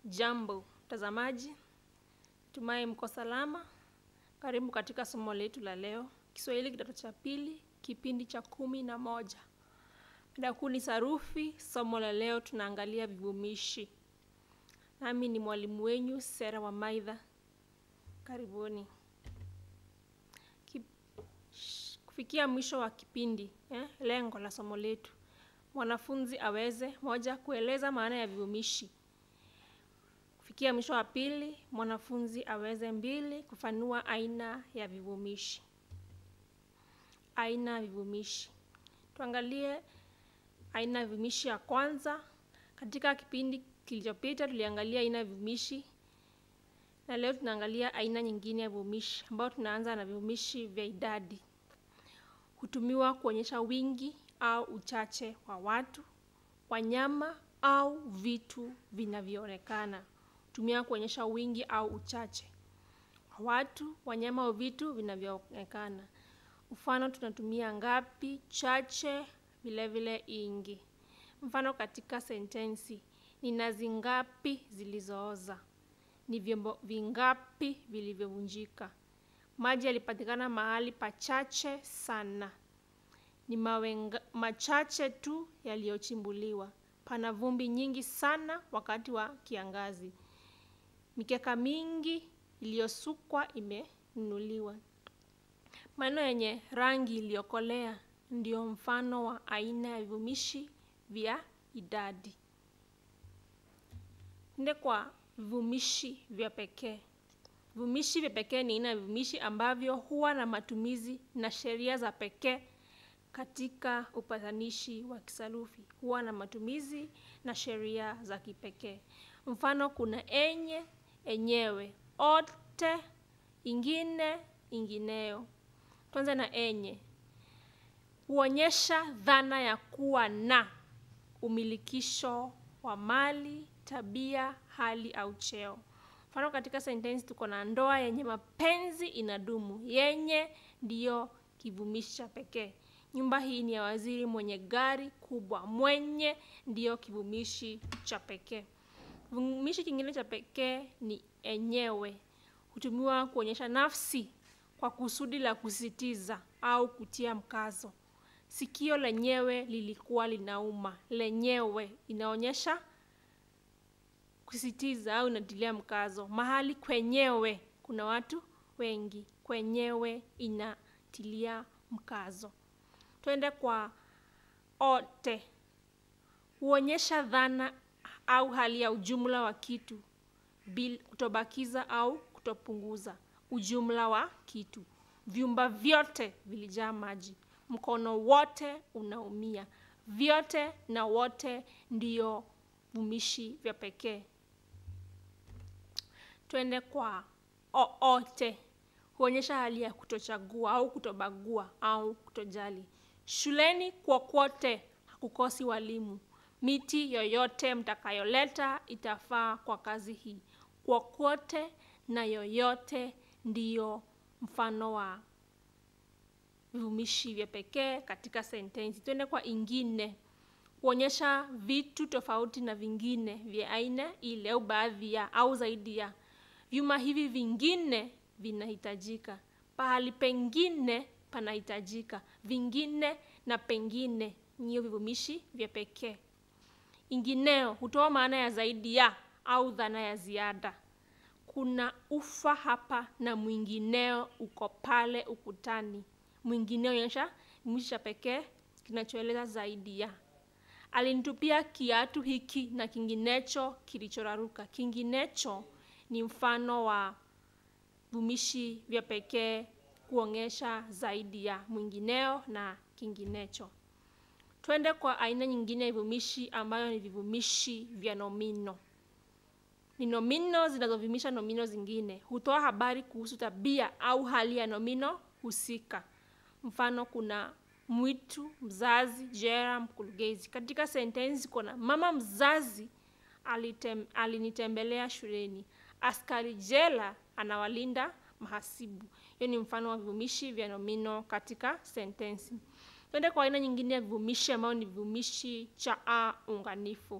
Jambo mtazamaji, tumai mko salama. Karibu katika somo letu la leo, Kiswahili kidato cha pili, kipindi cha kumi na moja. Mada kuu ni sarufi. Somo la leo tunaangalia vivumishi, nami ni mwalimu wenyu Sera wa Maidha. Karibuni. Kip... sh- kufikia mwisho wa kipindi eh, lengo la somo letu mwanafunzi aweze moja, kueleza maana ya vivumishi kufikia mwisho wa pili, mwanafunzi aweze mbili, kufanua aina ya vivumishi. Aina ya vivumishi, tuangalie aina ya vivumishi ya kwanza. Katika kipindi kilichopita tuliangalia aina ya vivumishi, na leo tunaangalia aina nyingine ya vivumishi, ambayo tunaanza na vivumishi vya idadi. Hutumiwa kuonyesha wingi au uchache wa watu, wanyama au vitu vinavyoonekana hutumia kuonyesha wingi au uchache wa watu, wanyama au vitu vinavyoonekana. Mfano, tunatumia ngapi, chache, vile vile ingi. Mfano katika sentensi: ni nazi ngapi zilizooza? Ni vyombo vingapi vilivyovunjika? Maji yalipatikana mahali pachache sana. Ni mawe nga- machache tu yaliyochimbuliwa. Pana vumbi nyingi sana wakati wa kiangazi. Mikeka mingi iliyosukwa imenunuliwa. Maneno yenye rangi iliyokolea ndio mfano wa aina ya vivumishi vya idadi. Nde kwa vivumishi vya pekee. Vivumishi vya pekee ni aina ya vivumishi ambavyo huwa na matumizi na sheria za pekee katika upatanishi wa kisarufi. Huwa na matumizi na sheria za kipekee. Mfano, kuna enye, enyewe, ote, ingine, ingineyo. Tuanze na enye. Huonyesha dhana ya kuwa na umilikisho wa mali, tabia, hali au cheo. Mfano, katika sentensi tuko na ndoa yenye mapenzi inadumu. Yenye ndiyo kivumishi cha pekee. Nyumba hii ni ya waziri mwenye gari kubwa. Mwenye ndiyo kivumishi cha pekee. Kivumishi kingine cha pekee ni enyewe. Hutumiwa kuonyesha nafsi kwa kusudi la kusisitiza au kutia mkazo. Sikio lenyewe lilikuwa linauma. Lenyewe inaonyesha kusisitiza au inatilia mkazo. Mahali kwenyewe kuna watu wengi. Kwenyewe inatilia mkazo. Twende kwa ote. Huonyesha dhana au hali ya ujumla wa kitu bil kutobakiza au kutopunguza ujumla wa kitu. Vyumba vyote vilijaa maji. Mkono wote unaumia. Vyote na wote ndiyo vumishi vya pekee. Twende kwa oote. Huonyesha hali ya kutochagua au kutobagua au kutojali. Shuleni kwokote hakukosi walimu. Miti yoyote mtakayoleta itafaa kwa kazi hii. Kwokote na yoyote ndiyo mfano wa vivumishi vya pekee katika sentensi. Twende kwa ingine. Huonyesha vitu tofauti na vingine vya aina ile au baadhi ya au zaidi ya. Vyuma hivi vingine vinahitajika. Pahali pengine panahitajika. Vingine na pengine niyo vivumishi vya pekee. Ingineo hutoa maana ya zaidi ya au dhana ya ziada. Kuna ufa hapa na mwingineo uko pale ukutani. Mwingineo inaonyesha kivumishi cha pekee kinachoeleza zaidi ya. Alinitupia kiatu hiki na kinginecho kilichoraruka. Kinginecho ni mfano wa vivumishi vya pekee kuonyesha zaidi ya mwingineo na kinginecho. Twende kwa aina nyingine ya vivumishi ambayo ni vivumishi vya nomino. Ni nomino zinazovumisha nomino zingine. Hutoa habari kuhusu tabia au hali ya nomino husika. Mfano, kuna mwitu, mzazi, jera, mkurugenzi. Katika sentensi kuna mama mzazi alitem, alinitembelea shuleni. Askari jela anawalinda mahasibu. Hiyo ni mfano wa vivumishi vya nomino katika sentensi. Twende kwa aina nyingine ya vivumishi ambayo ni vivumishi cha a unganifu.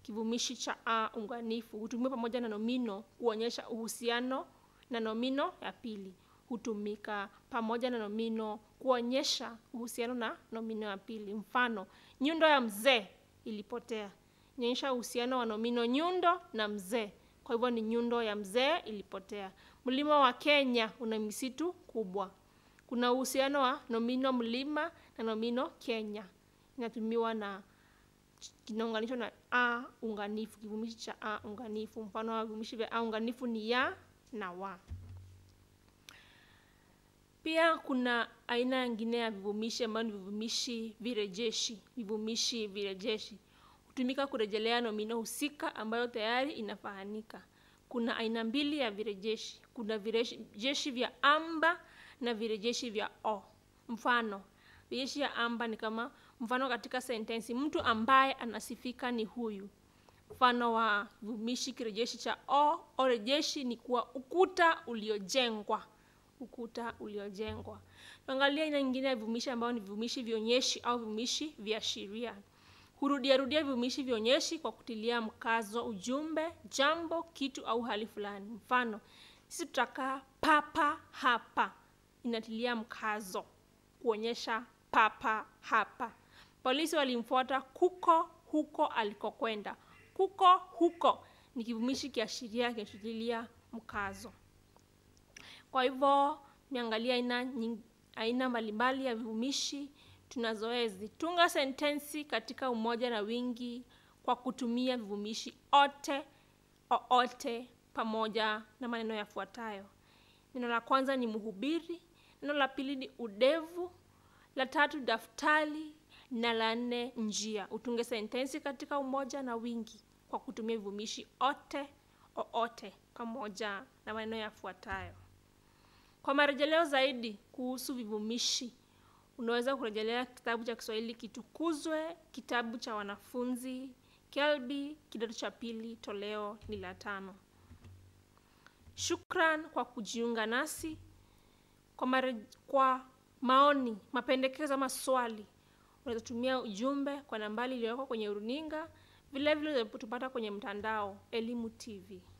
kivumishi cha a unganifu hutumiwa pamoja na nomino kuonyesha uhusiano na nomino ya pili. Hutumika pamoja na nomino kuonyesha uhusiano na nomino ya pili. Mfano, nyundo ya mzee ilipotea. Inaonyesha uhusiano wa nomino nyundo na mzee. Kwa hivyo ni nyundo ya mzee ilipotea. Mlima wa Kenya una misitu kubwa. Kuna uhusiano wa nomino mlima na nomino Kenya. Inatumiwa na kinaunganishwa na a unganifu, kivumishi cha a unganifu. Mfano wa vivumishi vya a unganifu ni ya na wa. Pia kuna aina nyingine ya vivumishi ambayo ni vivumishi virejeshi. Vivumishi virejeshi hutumika kurejelea nomino husika ambayo tayari inafahamika. Kuna aina mbili ya virejeshi. Kuna virejeshi vya amba na virejeshi vya o. Mfano, virejeshi ya amba ni kama mfano katika sentensi, mtu ambaye anasifika ni huyu. Mfano wa vivumishi kirejeshi cha o, o rejeshi ni kuwa ukuta uliojengwa. Ukuta uliojengwa. Tuangalie aina nyingine ya vivumishi ambayo ni vivumishi vionyeshi au vivumishi viashiria. Hurudia rudia vivumishi vionyeshi kwa kutilia mkazo ujumbe, jambo, kitu au hali fulani. Mfano, sisi tutakaa papa hapa. Inatilia mkazo kuonyesha papa hapa. Polisi walimfuata kuko huko alikokwenda. Kuko huko ni kivumishi kiashiria kinachotilia mkazo. Kwa hivyo, niangalia aina aina mbalimbali ya vivumishi tunazoezi. Tunga sentensi katika umoja na wingi kwa kutumia vivumishi ote, oote pamoja na maneno yafuatayo. Neno la kwanza ni mhubiri, neno la pili ni udevu, la tatu daftari na la nne njia. Utunge sentensi katika umoja na wingi kwa kutumia vivumishi ote, oote pamoja na maneno yafuatayo. Kwa marejeleo zaidi kuhusu vivumishi unaweza kurejelea kitabu cha Kiswahili Kitukuzwe, kitabu cha wanafunzi Kelbi, kidato cha pili, toleo ni la tano. Shukran kwa kujiunga nasi. Kwa, mare, kwa maoni, mapendekezo ama swali, unaweza tumia ujumbe kwa nambari iliyoko kwenye runinga. Vilevile unaweza tupata kwenye mtandao Elimu TV.